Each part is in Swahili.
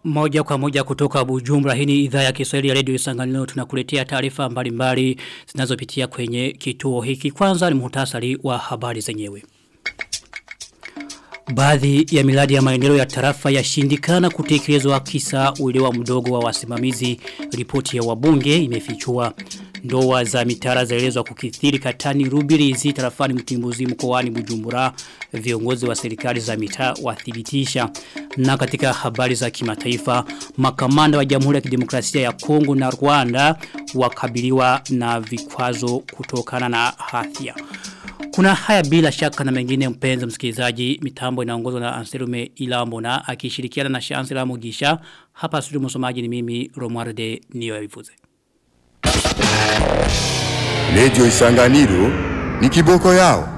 Moja kwa moja kutoka Bujumbura hii ni idhaa ya Kiswahili ya Radio Isanganiro tunakuletea taarifa mbalimbali zinazopitia kwenye kituo hiki. Kwanza ni muhtasari wa habari zenyewe. Baadhi ya miradi ya maendeleo ya tarafa yashindikana kutekelezwa kisa uelewa mdogo wa wasimamizi. Ripoti ya wabunge imefichua ndoa za mitara zaelezwa kukithiri katani rubirizi tarafani mtimbuzi mkoani Bujumbura. Viongozi wa serikali za mitaa wathibitisha. Na katika habari za kimataifa, makamanda wa Jamhuri ya Kidemokrasia ya Kongo na Rwanda wakabiliwa na vikwazo kutokana na hatia. Kuna haya bila shaka na mengine mpenzi msikilizaji mitambo inaongozwa na Anselume Ilambo na akishirikiana na Shansela Mugisha hapa studio msomaji ni mimi Romualde Niyoivuze. Radio Isanganiro ni kiboko yao.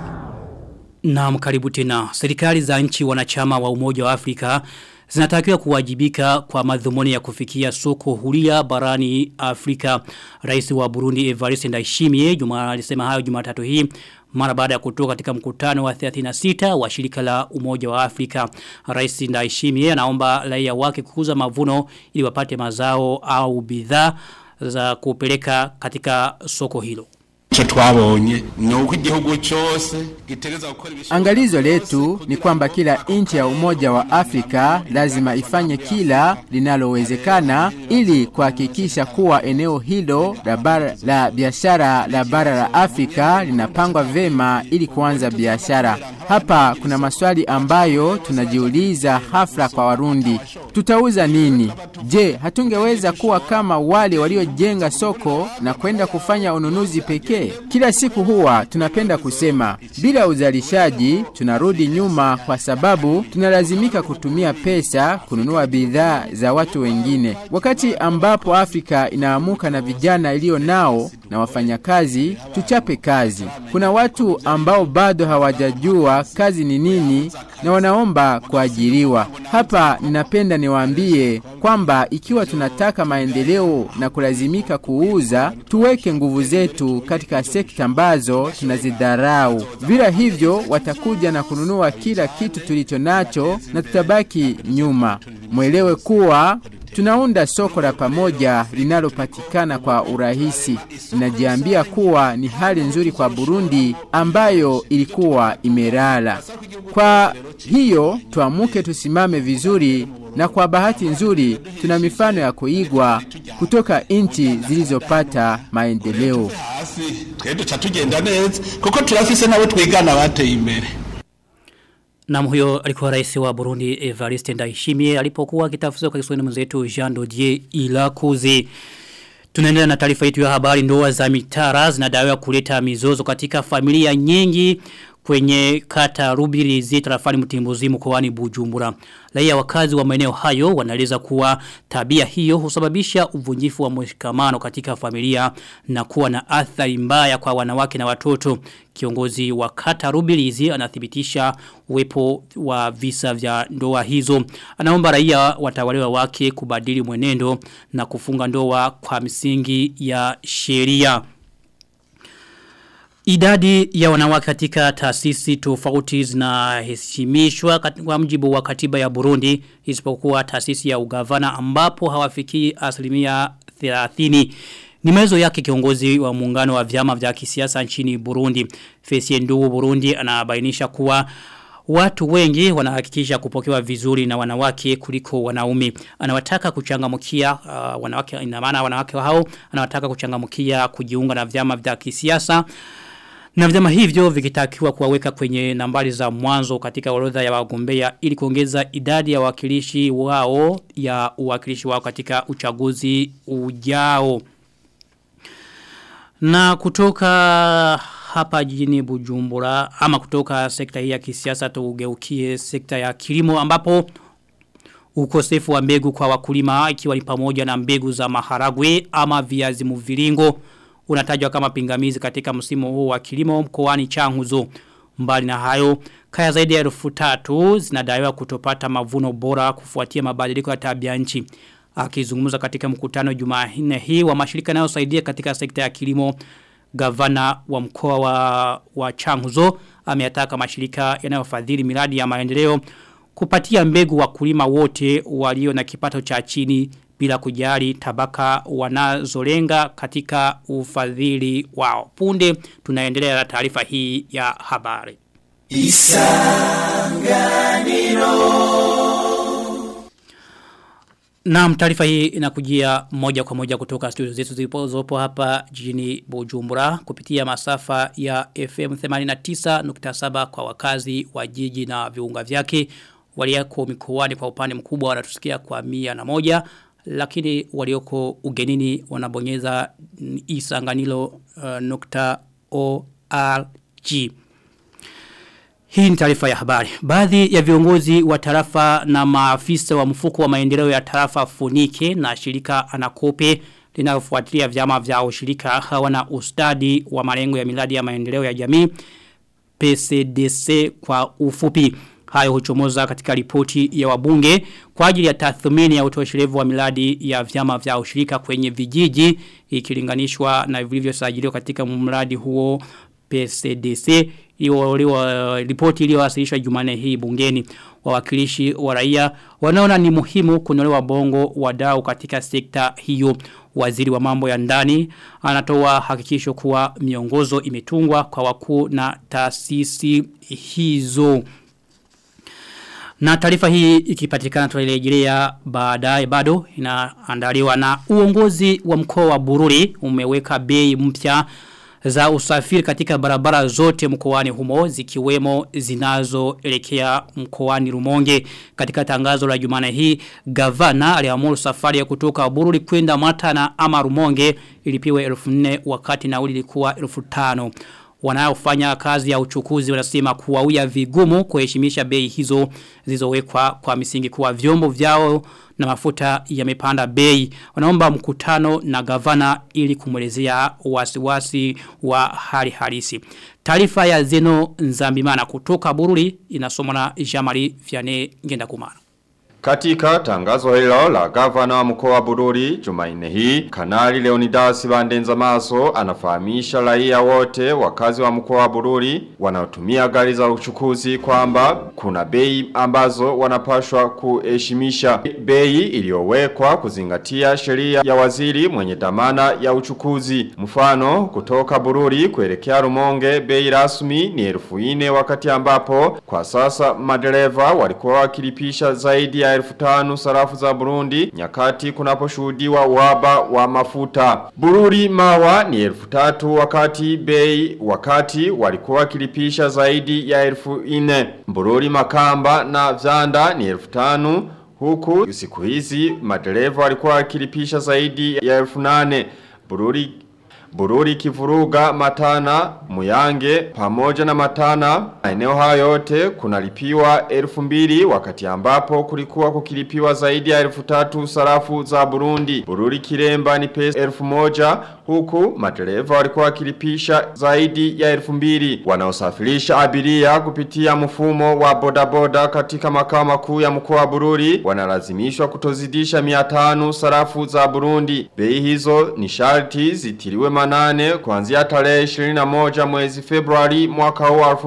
Na mkaribu tena. Serikali za nchi wanachama wa umoja wa Afrika zinatakiwa kuwajibika kwa madhumuni ya kufikia soko huria barani Afrika. Rais wa Burundi Evariste Ndayishimiye juma alisema hayo Jumatatu hii mara baada ya kutoka katika mkutano wa 36 wa shirika la umoja wa Afrika. Rais Ndayishimiye anaomba raia wake kukuza mavuno ili wapate mazao au bidhaa za kupeleka katika soko hilo. Cho twabonye ni uko igihugu cyose gitegereza gukora Angalizo letu ni kwamba kila nchi ya Umoja wa Afrika lazima ifanye kila linalowezekana ili kuhakikisha kuwa eneo hilo la bara la biashara la bara la Afrika linapangwa vema ili kuanza biashara. Hapa kuna maswali ambayo tunajiuliza hafla kwa Warundi. Tutauza nini? Je, hatungeweza kuwa kama wale waliojenga soko na kwenda kufanya ununuzi pekee? Kila siku huwa tunapenda kusema bila uzalishaji tunarudi nyuma kwa sababu tunalazimika kutumia pesa kununua bidhaa za watu wengine. Wakati ambapo Afrika inaamuka na vijana iliyo nao na wafanyakazi, tuchape kazi. Kuna watu ambao bado hawajajua kazi ni nini na wanaomba kuajiriwa. Hapa ninapenda niwaambie kwamba ikiwa tunataka maendeleo na kulazimika kuuza, tuweke nguvu zetu katika sekta ambazo tunazidharau. Bila hivyo watakuja na kununua kila kitu tulicho nacho na tutabaki nyuma. Mwelewe kuwa Tunaunda soko la pamoja linalopatikana kwa urahisi. Ninajiambia kuwa ni hali nzuri kwa Burundi ambayo ilikuwa imelala. Kwa hiyo tuamuke tusimame vizuri na kwa bahati nzuri tuna mifano ya kuigwa kutoka nchi zilizopata maendeleo. hasi twe duca tugenda neza kuko turafise nabo twigana bateye imbere Na huyo alikuwa rais wa Burundi Evariste Ndayishimiye alipokuwa akitafsiri kwa Kiswahili mwenzetu Jean Dodier Ilakuzi. Tunaendelea na taarifa yetu ya habari ndoa za mitara zinadaiwa kuleta mizozo katika familia nyingi kwenye kata Rubirizi tarafani Mtimbuzi mkoani Bujumbura. Raia wakazi wa maeneo hayo wanaeleza kuwa tabia hiyo husababisha uvunjifu wa mshikamano katika familia na kuwa na athari mbaya kwa wanawake na watoto. Kiongozi wa kata Rubirizi anathibitisha uwepo wa visa vya ndoa hizo. Anaomba raia watawaliwa wake kubadili mwenendo na kufunga ndoa kwa misingi ya sheria. Idadi ya wanawake katika taasisi tofauti zinaheshimishwa kwa mjibu wa katiba ya Burundi isipokuwa taasisi ya ugavana ambapo hawafikii asilimia 30. Ni maelezo yake kiongozi wa muungano wa vyama vya kisiasa nchini Burundi. Fesie Ndugu Burundi anabainisha kuwa Watu wengi wanahakikisha kupokewa vizuri na wanawake kuliko wanaume. Anawataka kuchangamkia uh, wanawake ina maana wanawake hao anawataka kuchangamkia kujiunga na vyama vya kisiasa. Na vyama hivyo vikitakiwa kuwaweka kwenye nambari za mwanzo katika orodha ya wagombea ili kuongeza idadi ya wakilishi wao ya uwakilishi wao katika uchaguzi ujao. Na kutoka hapa jijini Bujumbura ama kutoka sekta hii ya kisiasa tugeukie sekta ya kilimo ambapo ukosefu wa mbegu kwa wakulima ikiwa ni pamoja na mbegu za maharagwe ama viazi mviringo unatajwa kama pingamizi katika msimu huu wa kilimo mkoani Changuzo. Mbali na hayo, kaya zaidi ya elfu tatu zinadaiwa kutopata mavuno bora kufuatia mabadiliko ya tabia nchi. Akizungumza katika mkutano Jumanne hii wa mashirika yanayosaidia katika sekta ya kilimo, gavana wa mkoa wa, wa Changuzo ameyataka mashirika yanayofadhili miradi ya maendeleo kupatia mbegu wakulima wote walio na kipato cha chini bila kujali tabaka wanazolenga katika ufadhili wao. Punde tunaendelea na taarifa hii ya habari. Na taarifa hii inakujia moja kwa moja kutoka studio zetu zilizopo hapa jijini Bujumbura kupitia masafa ya FM 89.7 kwa wakazi wa jiji na viunga vyake walioko mikoani kwa upande mkubwa wanatusikia kwa mia na moja lakini walioko ugenini wanabonyeza isanganilo uh, nukta ORG. Hii ni taarifa ya habari. Baadhi ya viongozi wa tarafa na maafisa wa mfuko wa maendeleo ya tarafa Funike na shirika Anakope linalofuatilia vyama vya ushirika hawana ustadi wa malengo ya miradi ya maendeleo ya jamii PCDC kwa ufupi. Hayo huchomoza katika ripoti ya wabunge kwa ajili ya tathmini ya utoshelevu wa miradi ya vyama vya ushirika kwenye vijiji ikilinganishwa na vilivyosajiliwa katika mradi huo PCDC iliyo ripoti iliyowasilishwa Jumanne hii bungeni wawakilishi wa raia wanaona ni muhimu kunolewa bongo wadau katika sekta hiyo waziri wa mambo ya ndani anatoa hakikisho kuwa miongozo imetungwa kwa wakuu na taasisi hizo na taarifa hii ikipatikana tunarejelea baadaye bado inaandaliwa na uongozi wa mkoa wa Bururi umeweka bei mpya za usafiri katika barabara zote mkoani humo zikiwemo zinazoelekea mkoani Rumonge katika tangazo la Jumana hii gavana aliamuru safari ya kutoka Bururi kwenda Mata na ama Rumonge ilipiwe 1400 wakati nauli ilikuwa 1500 wanaofanya kazi ya uchukuzi wanasema kuwauya vigumu kuheshimisha bei hizo zilizowekwa kwa misingi kuwa vyombo vyao na mafuta yamepanda bei wanaomba mkutano na gavana ili kumwelezea wasiwasi wa hali halisi taarifa ya Zeno Nzambimana kutoka Bururi inasomwa na Jamari Vianney Ngendakumana Katika tangazo hilo la gavana wa mkoa wa Bururi Jumanne hii, Kanali Leonidas Bandenza Maso anafahamisha raia wote wakazi wa mkoa wa Bururi wanaotumia gari za uchukuzi kwamba kuna bei ambazo wanapashwa kuheshimisha. Bei iliyowekwa kuzingatia sheria ya waziri mwenye dhamana ya uchukuzi. Mfano kutoka Bururi kuelekea Rumonge bei rasmi ni elfu ine wakati ambapo kwa sasa madereva walikuwa wakilipisha zaidi ya elfu tanu sarafu za Burundi nyakati kunaposhuhudiwa uhaba wa mafuta. Bururi mawa ni elfu tatu wakati bei wakati walikuwa wakilipisha zaidi ya elfu ine. Bururi makamba na vyanda ni elfu tanu huku siku hizi madereva walikuwa wakilipisha zaidi ya elfu nane. Bururi Bururi kivuruga matana, muyange, pamoja na matana, maeneo hayo yote kunalipiwa elfu mbili wakati ambapo kulikuwa kukilipiwa zaidi ya elfu tatu sarafu za Burundi. Bururi kiremba ni pesa elfu moja huku madereva walikuwa wakilipisha zaidi ya elfu mbili. Wanaosafirisha abiria kupitia mfumo wa bodaboda katika makao makuu ya mkoa wa Bururi wanalazimishwa kutozidisha 500 sarafu za Burundi. Bei hizo ni sharti zitiliwe manane kuanzia tarehe 21 mwezi Februari mwaka huu wa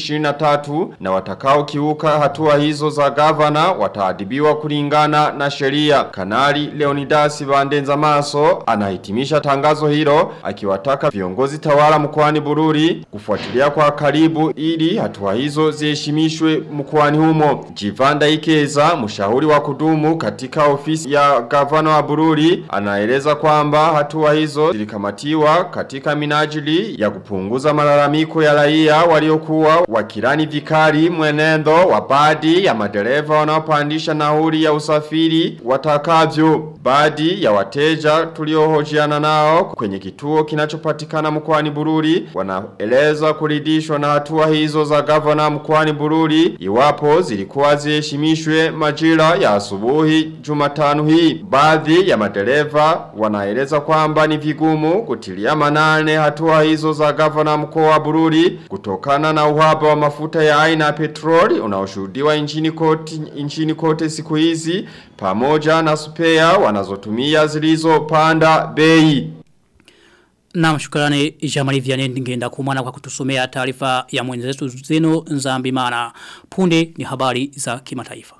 2023 na watakao kiuka hatua hizo za gavana wataadibiwa kulingana na sheria. Kanali Leonidas Bandenza Maso anahitimisha tangazo hilo akiwataka viongozi tawala mkoani Bururi kufuatilia kwa karibu ili hatua hizo ziheshimishwe mkoani humo. Jivanda Ikeza, mshauri wa kudumu katika ofisi ya gavana wa Bururi, anaeleza kwamba hatua hizo zilikamatiwa katika minajili ya kupunguza malalamiko ya raia waliokuwa wakirani vikali mwenendo wa baadhi ya madereva wanaopandisha nauli ya usafiri watakavyo. Baadhi ya wateja tuliohojiana nao kwenye kituo kinachopatikana mkoani Bururi wanaeleza kuridhishwa na hatua hizo za gavana mkoani Bururi iwapo zilikuwa ziheshimishwe majira ya asubuhi Jumatano hii. Baadhi ya madereva wanaeleza kwamba ni vigumu kutilia manane hatua hizo za gavana mkoa wa Bururi kutokana na uhaba wa mafuta ya aina ya petroli unaoshuhudiwa nchini kote nchini kote siku hizi pamoja na spea wanazotumia zilizopanda bei. Na shukrani Jamali Vianney ngenda kumana kwa kutusomea taarifa ya mwenzetu zenu Nzambimana. Punde ni habari za kimataifa.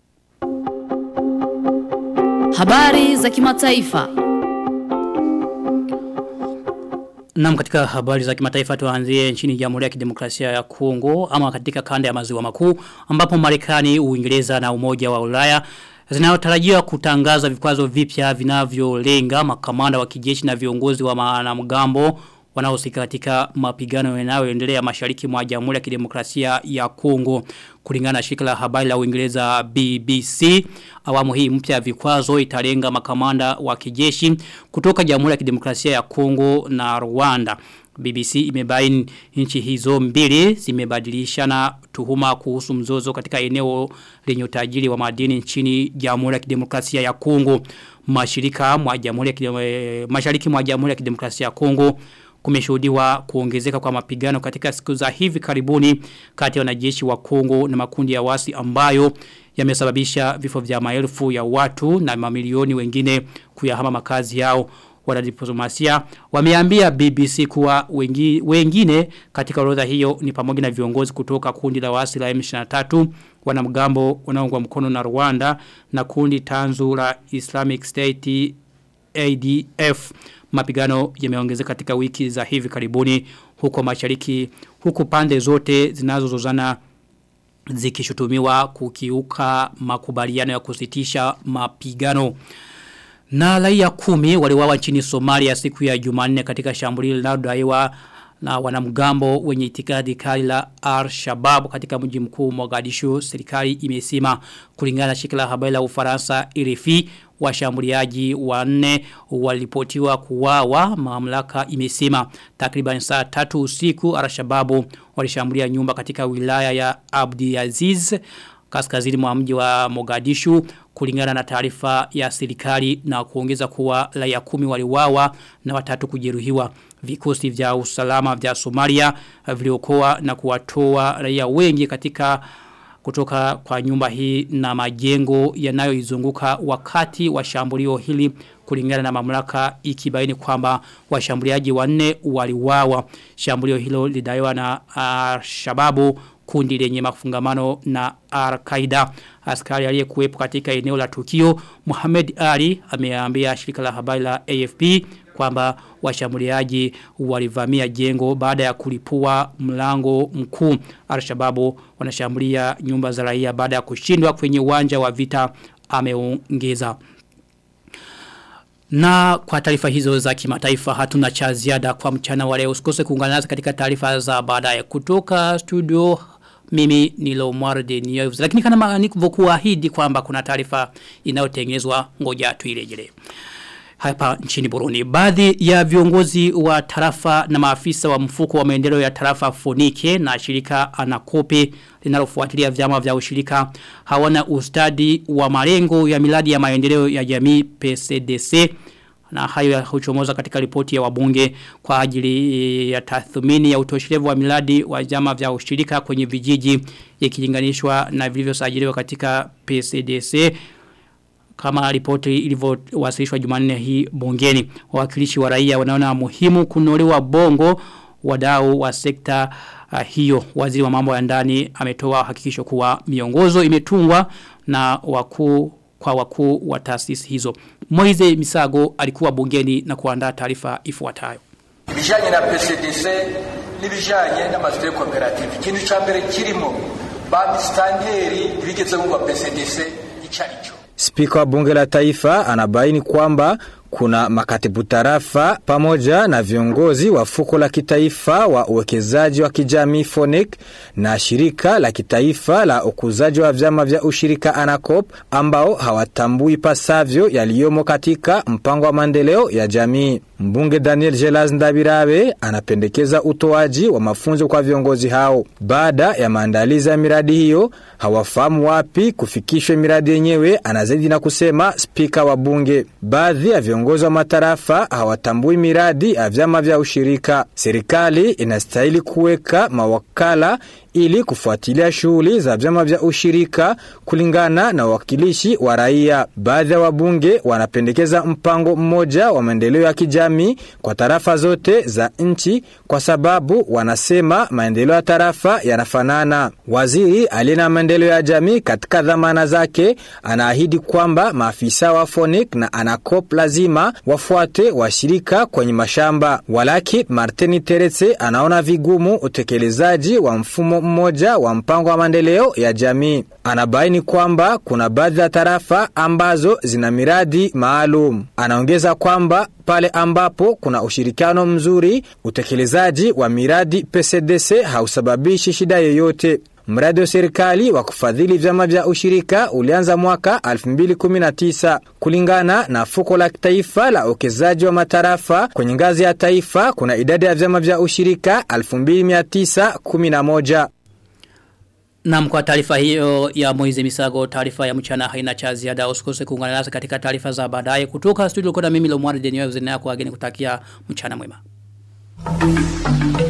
Habari za kimataifa. Naam katika habari za kimataifa tuanzie nchini Jamhuri ya Kidemokrasia ya Kongo ama katika kanda ya maziwa makuu ambapo Marekani, Uingereza na Umoja wa Ulaya zinayotarajiwa kutangaza vikwazo vipya vinavyolenga makamanda wa kijeshi na viongozi wa wanamgambo wanaohusika katika mapigano yanayoendelea mashariki mwa Jamhuri ya Kidemokrasia ya Kongo kulingana na shirika la habari la Uingereza BBC awamu hii mpya vikwazo italenga makamanda wa kijeshi kutoka Jamhuri ya Kidemokrasia ya Kongo na Rwanda BBC imebaini nchi hizo mbili zimebadilishana tuhuma kuhusu mzozo katika eneo lenye utajiri wa madini nchini Jamhuri ya Kidemokrasia ya Kongo. Mashirika mwa Jamhuri ya Kidemokrasia Mashariki mwa Jamhuri ya Kidemokrasia ya Kongo kumeshuhudiwa kuongezeka kwa mapigano katika siku za hivi karibuni kati ya wanajeshi wa Kongo na makundi ya wasi ambayo yamesababisha vifo vya maelfu ya watu na mamilioni wengine kuyahama makazi yao wanadiplomasia wameambia BBC kuwa wengi, wengine katika orodha hiyo ni pamoja na viongozi kutoka kundi la wasi la M23 wanamgambo wanaoungwa mkono na Rwanda na kundi tanzu la Islamic State ADF mapigano yameongezeka katika wiki za hivi karibuni huko mashariki huku pande zote zinazozozana zikishutumiwa kukiuka makubaliano ya kusitisha mapigano na raia kumi waliwawa nchini Somalia siku ya Jumanne katika shambulio linalodaiwa na wanamgambo wenye itikadi kali la Al-Shabaab katika mji mkuu Mogadishu serikali imesema kulingana na shirika la habari la Ufaransa RFI washambuliaji wanne walipotiwa kuwawa mamlaka imesema takriban saa tatu usiku Al-Shabaab walishambulia nyumba katika wilaya ya Abdiaziz kaskazini mwa mji wa Mogadishu kulingana na taarifa ya serikali na kuongeza kuwa raia kumi waliwawa na watatu kujeruhiwa vikosi vya usalama vya Somalia viliokoa na kuwatoa raia wengi katika kutoka kwa nyumba hii na majengo yanayoizunguka wakati wa shambulio hili kulingana na mamlaka ikibaini kwamba washambuliaji wanne waliwawa shambulio hilo lidaiwa na uh, shababu kundi lenye mafungamano na Al-Qaeda. Askari aliyekuwepo katika eneo la tukio Muhammad Ali ameambia shirika la habari la AFP kwamba washambuliaji walivamia jengo baada ya kulipua mlango mkuu. Al-Shababu wanashambulia nyumba za raia baada ya kushindwa kwenye uwanja wa vita ameongeza. Na kwa taarifa hizo za kimataifa hatuna cha ziada kwa mchana wa leo. Usikose kuungana nasi katika taarifa za baadaye kutoka studio mimi ni Lomwarde News. Lakini kama nilivyokuahidi kwamba kuna taarifa inayotengenezwa ngoja tuirejelee. Hapa nchini Burundi. Baadhi ya viongozi wa tarafa na maafisa wa mfuko wa maendeleo ya tarafa Fonike na shirika Anakope linalofuatilia vyama vya ushirika hawana ustadi wa malengo ya miradi ya maendeleo ya jamii PCDC na hayo huchomoza katika ripoti ya wabunge kwa ajili ya tathmini ya utoshelevu wa miradi wa vyama vya ushirika kwenye vijiji ikilinganishwa na vilivyosajiliwa katika PCDC kama ripoti ilivyowasilishwa Jumanne hii bungeni wawakilishi wa raia wanaona muhimu kunolewa bongo wadau wa sekta uh, hiyo waziri wa mambo ya ndani ametoa hakikisho kuwa miongozo imetungwa na wakuu kwa wakuu wa taasisi hizo Moize Misago alikuwa bungeni na kuandaa taarifa ifuatayo ibijanye na PCDC n'ibijanye n'amazu ya koperative ikintu ca mbere kirimo ba mistanderi bigeze ngo PCDC icarico Spika wa bunge la taifa anabaini kwamba kuna makatibu tarafa pamoja na viongozi wa fuko la kitaifa wa uwekezaji wa kijamii FONIC na shirika la kitaifa la ukuzaji wa vyama vya ushirika ANACOP ambao hawatambui pasavyo yaliyomo katika mpango wa maendeleo ya jamii. Mbunge Daniel Gelaz Ndabirabe anapendekeza utoaji wa mafunzo kwa viongozi hao. Baada ya maandalizi ya miradi hiyo, hawafahamu wapi kufikishwe miradi yenyewe, anazidi na kusema spika wa bunge. Baadhi ya viongozi wa matarafa hawatambui miradi ya vyama vya ushirika. Serikali inastahili kuweka mawakala ili kufuatilia shughuli za vyama vya ushirika kulingana na wakilishi wa raia. Baadhi ya wabunge wanapendekeza mpango mmoja wa maendeleo ya kijamii kwa tarafa zote za nchi kwa sababu wanasema maendeleo ya tarafa yanafanana. Waziri aliye na maendeleo ya jamii katika dhamana zake anaahidi kwamba maafisa wa Fonik na Anacop lazima wafuate washirika kwenye mashamba. Walaki Martini Teretse anaona vigumu utekelezaji wa mfumo mmoja wa mpango wa maendeleo ya jamii. Anabaini kwamba kuna baadhi ya tarafa ambazo zina miradi maalum. Anaongeza kwamba pale ambapo kuna ushirikiano mzuri, utekelezaji wa miradi PCDC hausababishi shida yoyote. Mradi wa serikali wa kufadhili vyama vya ushirika ulianza mwaka 2019 kulingana na fuko la taifa la uwekezaji wa matarafa kwenye ngazi ya taifa. Kuna idadi ya vyama vya ushirika 2911. Na kwa taarifa hiyo ya Moize Misago taarifa ya mchana haina cha ziada usikose kuungana nasi katika taarifa za baadaye kutoka studio kuna mimi Lomwari Denio Zinaya kwa wageni kutakia mchana mwema.